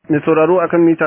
Mai sauraro akan mita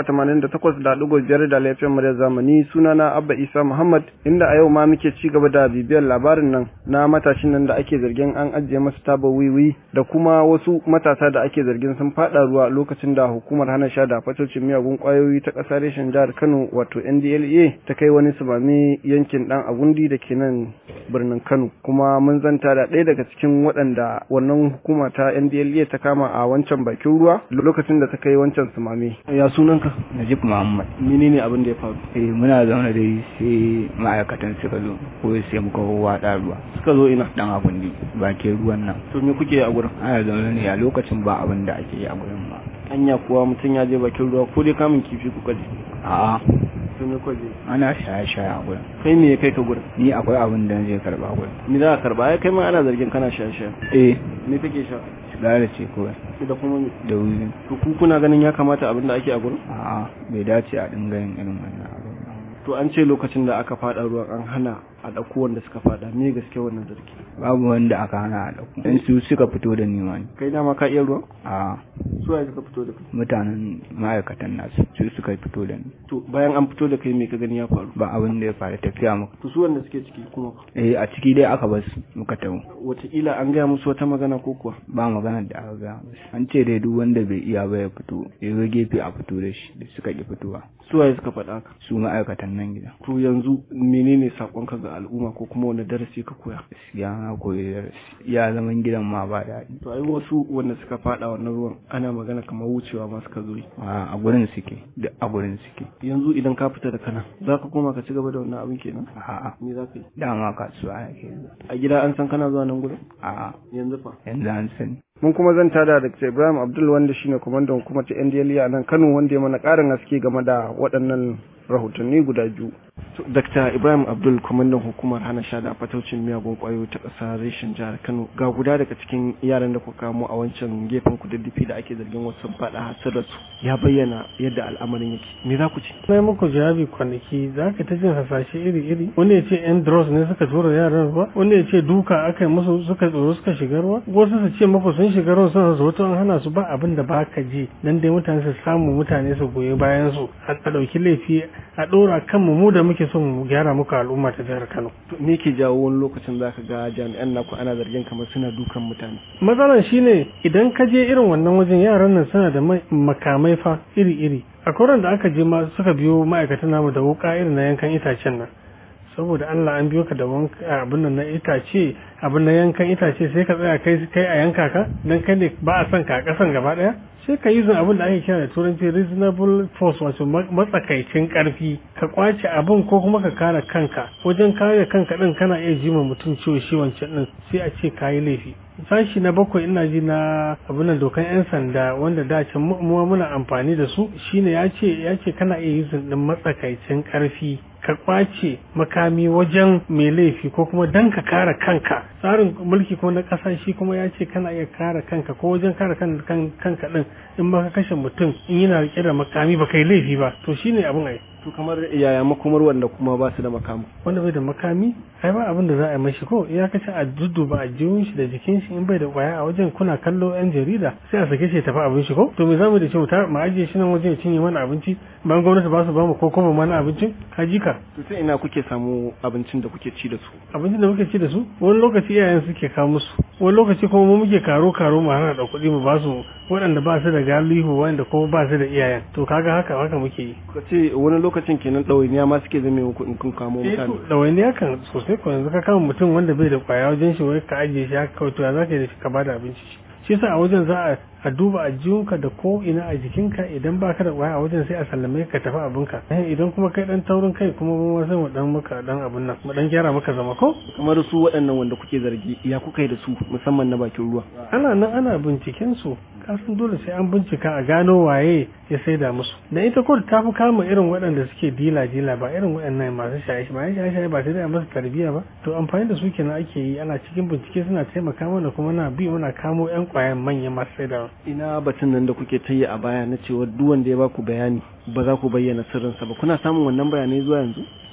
88.5 da laifin murya zamani sunana Abba Isa Muhammad inda a yau ma muke ci gaba da bibiyar labarin nan na matashin nan da ake zargin an ajiye masa taba wiwi da kuma wasu matasa da ake zargin sun fada ruwa lokacin da hukumar hana sha da fatocin miyagun kwayoyi ta ƙasar reshen jihar Kano wato NDLA ta kai wani sumame yankin dan Agundi da ke nan birnin Kano kuma mun zanta da ɗaya daga cikin waɗanda wannan hukuma ta NDLA ta kama a wancan bakin ruwa lokacin da ta kai wancan sumame ya sunanka Najib Muhammad. menene abin da ya faru Eh muna zaune dai sai ma'aikatan suka zo ko sai muka waɗa ruwa. suka zo ina Dan agundi bakin ruwan nan. to me kuke a gurin Ana zaune ne a lokacin ba abin da ake yi a gurin ba. anya kuwa mutum ya je bakin ruwa ko dai kamun kifi kuka je A'a to me kuka je ana shaye-shaye a gurin. kai me ya kai ka gurin Ni akwai abin da je karba gurin. ni za ka karba ai kai ma ana zargin kana sha sha Eh me kake sha sigara ce kawai da kuma me da wuri. to ku kuna ganin ya kamata abin da ake a gurin A'a bai dace a dinga yin irin wannan abin ba. to an ce lokacin da aka fada ruwan an hana a ɗauko wanda suka fada me gaske wannan zargi Babu wanda aka hana a ɗauko. Dan su suka fito da ni wani. kai dama ka iya ruwan A'a su waye suka fito da kai mutanen ma'aikatan nasu su suka fito da ni. to bayan an fito da kai me ka gani ya faru Ba abin da ya faru tafiya muka. to su wanda suke ciki kuma Eh a ciki dai aka bar su muka tawo. wataƙila an gaya musu wata magana ko kuwa ba magana da aka ga an ce dai duk wanda bai iya ba ya fito ya zo gefe a fito da shi da suka ki fitowa su waye suka faɗa haka su ma'aikatan nan gida to yanzu menene sakonka ga al'umma ko kuma wani darasi ka koya gaskiya na koyi darasi ya zaman gidan ma ba daɗi to ai wasu wanda suka fada wannan ruwan ana magana kamar wucewa ma suka zo yi. a a gurin suke duk a gurin suke yanzu idan ka fita da kana za ka koma ka ci gaba da wannan abin kenan a'a me za ka yi dama kasuwa yake a gida an san kana zuwa nan gurin a'a yanzu fa yanzu an sani mun kuma zan tada da Dr. Ibrahim Abdul wanda shine kwamandan hukumar ta NDLA a nan Kano wanda ya mana ƙarin haske game da waɗannan rahotanni guda biyu. Dr. Ibrahim Abdul kwamandan hukumar hana sha da fataucin miyagun ƙwayoyi ta ƙasa reshen jihar Kano ga guda daga cikin yaran da kuka kamo a wancan gefen kududdufi da ake zargin wasu faɗa hasirar su ya bayyana yadda al'amarin yake me za ku ce na yi muku jawabi kwanaki za ka ta jin hasashe iri-iri wanda ya ce yan dross ne suka tura yaran ruwa wanda ya ce duka aka yi musu suka tsoro suka shiga ruwa wasu su ce muku sun shiga ruwa suna zo an hana su ba abin da ba ka ji dan dai mutane su samu mutane su goyi bayan su a ɗauki laifi a ɗora kanmu mu da muke so mu gyara muku al'umma ta jihar Kano. To, me ke jawo wani lokacin za ka ga jami'an naku ana zargin kamar suna dukan mutane Matsalar shine idan ka je irin wannan wajen yaran nan suna da mai- makamai fa iri-iri. A koran da aka je ma suka biyo ma'aikatan namu da wuka irin na yankan itacen nan. Saboda Allah an biyo ka da wanka abin nan na itace abin na yankan itace sai ka tsaya kai kai a yanka ka dan kai ne ba a son ka a kasan gaba daya sai ka yi zun abin da ake kira da turanci reasonable force wato ma- matsakaicin karfi ka kwace abin ko kuma ka kare kanka wajen kare kanka din kana iya jima mutum ciwo shi wancan din sai a ce kayi laifi sashi na bakwai ina ji na abin dokan yan sanda wanda da can mu mu muna amfani da su shine ya ce ya ce kana iya yuzin din matsakaicin karfi ka kwace makami wajen mai laifi ko kuma dan ka kare kanka tsarin mulki ko na ƙasa shi kuma ya ce kana iya kare kanka ko wajen kare kan- kan- kanka din in ba ka kashe mutum in yana rike da makami ba kai laifi ba to shine abin ai to kamar yaya makomar wanda kuma ba su da makamu wanda bai da makami ai ba abin da za a yi mashi ko ya kace a dudduba a jiwon shi da jikin shi in bai da kwaya a wajen kuna kallo yan jarida sai a sake shi ya tafi abin shi ko to me zamu da shi mu ta- mu ajiye shi nan wajen ya cinye mana abinci bayan gwamnati ba su ba mu ko kuma mana abincin ka ji ka to sai ina kuke samu abincin da kuke ci da su abincin da muke ci da su wani lokaci iyayen suke kawo musu wani lokaci kuma mu muke karo karo mu hana da kuɗi mu ba su waɗanda ba su da galihu wanda kuma ba su da iyayen to kaga haka haka muke yi ka ce wani lokacin kenan ɗawainiya ma suke zame muku in kun kamo eh mutane to ɗawainiya kan sosai ko yanzu ka kama mutum wanda bai da kwaya wajen shi wai ka ajiye shi haka kawai to ya za ka yi da shi ka bada abinci shi shi yasa a wajen za a a duba a jikinka da ko ina a jikinka idan ba ka da kwaya a wajen sai a sallame ka tafi abinka Eh, idan kuma kai dan taurin kai kuma mu ma sai mu dan maka dan abin nan mu dan gyara maka zama ko kamar su waɗannan wanda kuke zargi ya kuka yi da su musamman na bakin ruwa ana nan ana binciken su kasan dole sai an bincika a gano waye ya saida musu da ita kotu ta fi kama irin waɗanda suke dila dila ba irin waɗannan masu shaye shaye shaye shaye ba sai dai a masa tarbiyya ba to amfani da su kenan ake yi ana cikin bincike suna taimaka mana kuma na bi muna kamo yan kwayan manyan masu saidawa ina batun nan da kuke ta yi a baya na cewa duk wanda ya baku bayani ba za ku bayyana sirrinsa ba kuna samun wannan bayanai zuwa yanzu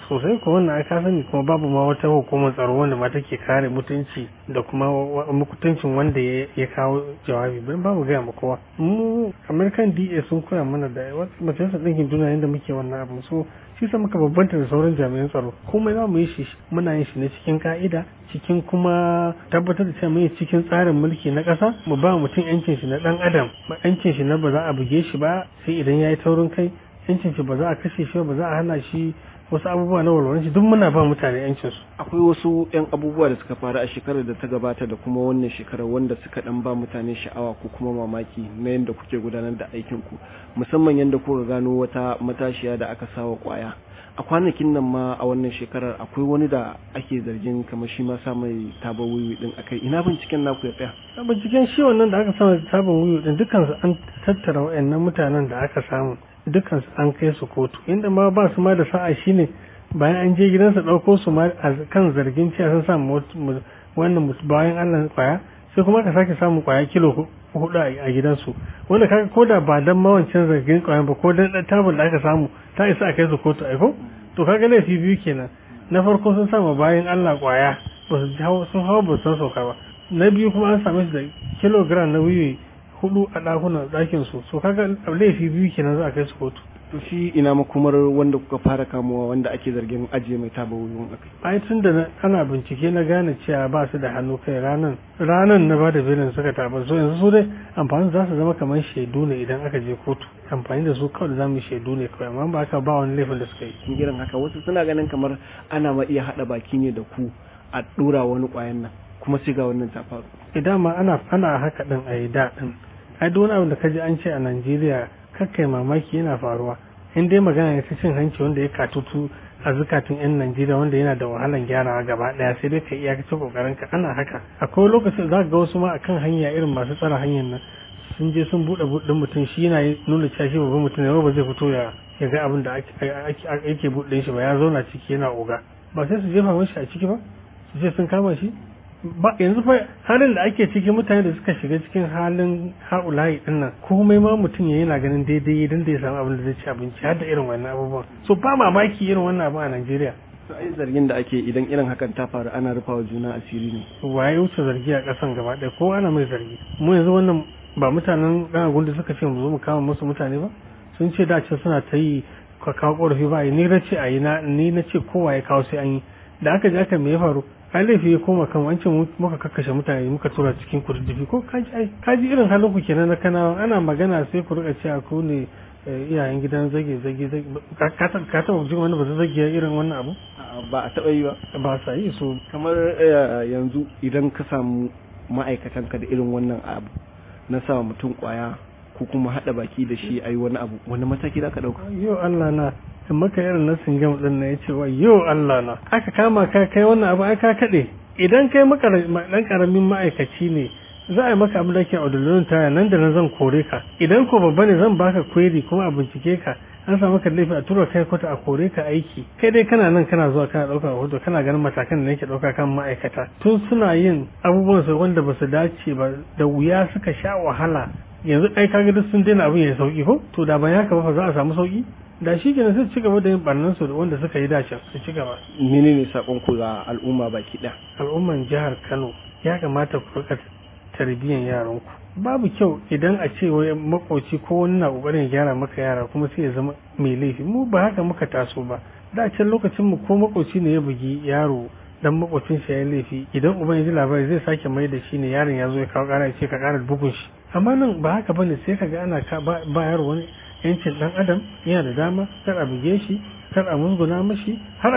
sosai ko wannan aka sani kuma babu ma wata hukumar tsaro wanda ma take kare mutunci da kuma mutuncin wanda ya kawo jawabi ban babu gaya ma kowa mu american da sun koya mana da majalisar ɗinkin duniya yadda muke wannan abu so shi sa muka babbanta da sauran jami'an tsaro komai za mu yi shi muna yin shi ne cikin ka'ida cikin kuma tabbatar da cewa mu yi cikin tsarin mulki na ƙasa mu ba mutum yancin shi na ɗan adam ba yancin shi na ba za a buge shi ba sai idan ya yi taurin kai yancin shi ba za a kashe shi ba za a hana shi wasu abubuwa na walwalan shi duk muna ba mutane yancin su akwai wasu yan abubuwa da suka faru a shekarar da ta gabata da kuma wannan shekarar wanda suka dan ba mutane sha'awa ko kuma mamaki na yadda kuke gudanar da aikin ku musamman yadda kuka gano wata matashiya da aka sawa kwaya a kwanakin nan ma a wannan shekarar akwai wani da ake zargin kamar shi ma sa mai tabar wiwi din akai ina binciken naku ya tsaya binciken shi wannan da aka samu tabar wiwi din dukkan su an tattara wayannan mutanen da aka samu dukansu an kai su kotu inda ma ba su ma da sa'a shine bayan an je gidansa ɗauko su ma a kan zargin cewa sun samu wannan bayan Allah kwaya sai kuma aka sake samun kwaya kilo hudu a gidansu wanda kaga ko da ba dan mawancin zargin kwaya ba ko dan dan tabul da aka samu ta isa a kai su kotu aiko to kaga laifi biyu kenan na farko sun samu bayan Allah kwaya ba su sun hawa ba san sauka ba na biyu kuma an same su da kilogram na wiwi hudu a ɗakunan ɗakin su so kaga laifi biyu kenan za a kai su kotu to shi ina makomar wanda kuka fara kamuwa wanda ake zargin ajiye mai taba wuyan akai ai tun da ana bincike na gane cewa ba su da hannu kai ranan ranan na ba da belin suka taba so yanzu su dai amfani za su zama kamar shaidu ne idan aka je kotu amfani da su kawai da zamu shaidu ne kawai amma ba haka ba wani laifin da suka yi kin girin haka wasu suna ganin kamar ana ma iya hada baki ne da ku a dura wani kwayan nan kuma sai ga wannan ta faru idan ma ana ana haka din a yi da din ai duk wani abu da kaji an ce a Najeriya kakkai mamaki yana faruwa in dai magana ne ta cin hanci wanda ya katutu a zukatun yan Najeriya wanda yana da wahalan gyarawa gaba daya sai dai ka iyakacin kokarin ka ana haka akwai lokacin za ga wasu ma akan hanya irin masu tsara hanyar nan sun je sun bude budin mutum shi yana nuna cewa shi babban mutum ne ba zai fito ya ya ga abin da ake buɗe shi ba ya zauna ciki yana oga ba sai su jefa mashi a ciki ba su ce sun kama shi ba yanzu fa halin da ake ciki mutane da suka shiga cikin halin haulayi din nan komai ma mutum ya yana ganin daidai idan da ya samu abin da zai ci abinci har da irin wannan abubuwan so ba mamaki irin wannan abu a Najeriya to ai zargin da ake idan irin hakan ta faru ana rufawa juna asiri ne waye wuce zargi a kasan gaba ɗaya ko ana mai zargi mu yanzu wannan ba mutanen ɗan gundu suka ce mu zo mu kama musu mutane ba sun ce da can suna ta yi ka kawo ƙorafi ba ni na ce a yi ni na ce kowa ya kawo sai an yi da aka ji aka me ya faru ai laifi ya koma kan wancan muka kakkashe mutane muka tura cikin kududdufi ko kaji ai kaji irin halin ku kenan na kana ana magana sai ku rika cewa ku ne iyayen gidan zage zage zage ka taba jin wani ba zage irin wannan abu ba a taba yi ba ba sa yi so kamar yanzu idan ka samu ma'aikatan ka da irin wannan abu na sa mutum kwaya ko kuma hada baki da shi ayi wani abu wani mataki za ka dauka yo Allah na in maka irin na singam din na yace wa yo Allah na aka kama ka kai wannan abu ai ka kade idan kai maka dan karamin ma'aikaci ne za a yi maka abin da ke audulun taya nan da nan zan kore ka idan ko babba ne zan baka query kuma a bincike ka an samu ka laifi a tura kai kwata a kore ka aiki kai dai kana nan kana zuwa kana ɗauka hoto kana ganin matakan da nake ɗauka kan ma'aikata tun suna yin abubuwan su wanda ba su dace ba da wuya suka sha wahala yanzu ai kaga duk sun daina abin ya sauki ko to da ban haka ba za a samu sauki da shi kenan sai ci gaba da yin barnan su da wanda suka yi dacin su ci gaba menene sakon ku ga al'umma baki ɗaya al'umman jihar Kano ya kamata ku rika tarbiyyar yaranku babu kyau idan a ce wai makoci ko wani na kokarin gyara maka yara kuma sai ya zama mai laifi mu ba haka muka taso ba da can lokacin mu ko makoci ne ya bugi yaro dan makocin shi ya laifi idan uban ya ji labari zai sake mai da shi ne yaron ya zo ya kawo kara ya ce ka kara bugun shi amma nan ba haka bane sai ka ga ana ba yaro wani yancin dan adam yana da dama kar a buge shi kar a musguna mashi har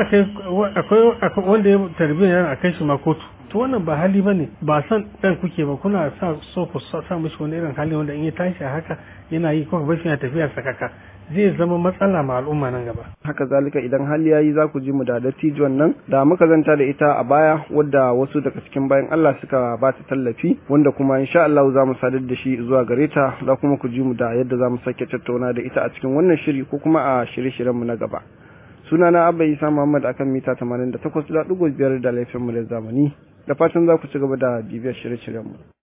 akwai wanda ya tarbiyyar yaron a kai shi ma kotu to wannan ba hali bane ba san dan kuke ba kuna sa so ku sa mishi wani irin hali wanda in ya tashi a haka yana yi kuma bashi yana tafiya sakaka zai zama matsala ma al'umma nan gaba haka zalika idan hali yayi za ku ji mu da dattijuwan nan da muka zanta da ita a baya wadda wasu daga cikin bayan Allah suka ba ta tallafi wanda kuma insha Allah za mu sadar da shi zuwa gare ta za kuma ku ji mu da yadda za mu sake tattauna da ita a cikin wannan shiri ko kuma a shirye-shiryen mu na gaba sunana Abba Isa Muhammad akan mita 88.5 da laifin mu da zamani da fatan za ku ci gaba da bibiyar shirye-shiryenmu.